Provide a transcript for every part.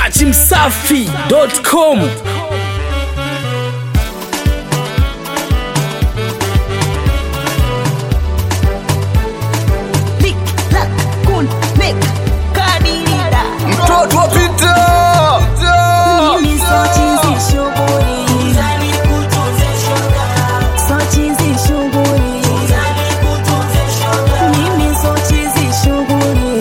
dachimsafi.com mtoto wa vita Mimi so chizi shughuli. So chizi shughuli. Mimi so chizi shughuli.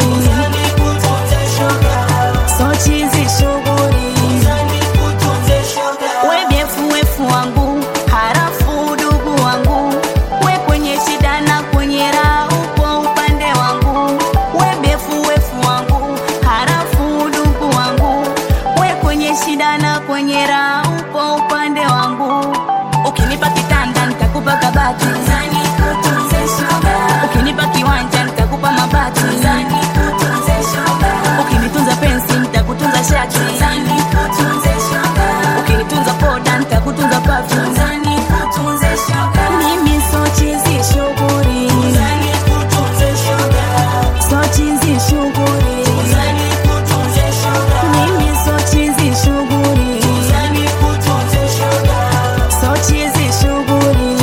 So chizi shughuli. We byefu wefu wangu, harafu dugu wangu. We kwenye shida na kwenye raha upo upande wangu. We byefu wefu wangu, harafu dugu wangu. We kwenye shida na kwenye raha upo upande wangu. Ukinipa kitanda nitakupa kabati. Ukinipa kiwanja nitakupa mabati. Ukinitunza pensi nitakutunza shati. Ukinitunza poda nitakutunza perfume. Mimi so chizi shughuli. So chizi shughuli. Mimi so chizi shughuli. So chizi shughuli.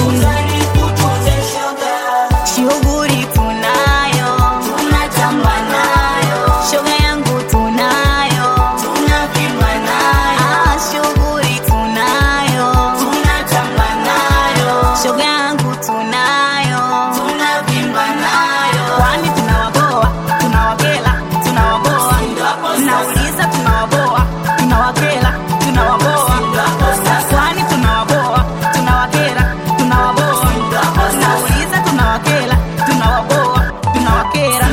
Shughuli tunayo, tunatamba nayo. Shoga yangu tunayo, tunavimba nayo. Ah, shughuli tunayo, tunatamba nayo. Shoga yangu tunayo, tunavimba nayo. Kwani tunawaboa, tunawakela, tunawaboa. Nauliza tunawaboa, tunawakela, tunawaboa. Kwani tunawaboa, tunawakela, tunawaboa. Nauliza tunawakela, tunawaboa, tunawakera.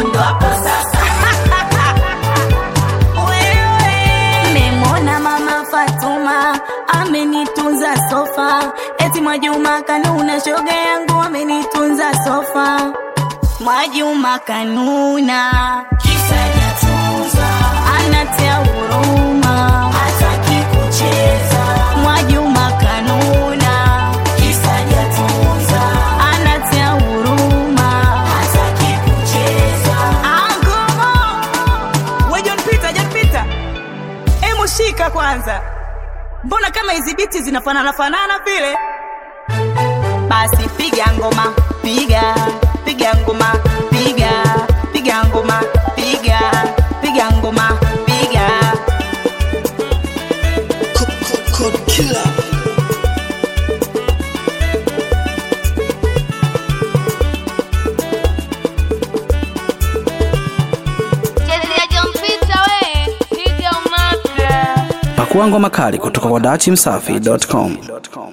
Wewe. Nimemwona mama Fatuma amenitunza sofa, eti Mwajuma Kanuna shoga yangu amenitunza sofa. Mwajuma Kanuna anatia huruma, Mwajuma Kanuna anatia huruma. Angomo We John Peter, John Peter, emu shika kwanza, mbona kama hizi biti zinafanana fanana vile? Basi piga ngoma, piga piga ngoma, piga piga ngoma, piga piga ngoma, piga Chezea John Peter we, piga umaka. pakua ngoma kali kutoka kwa dachimsafi.com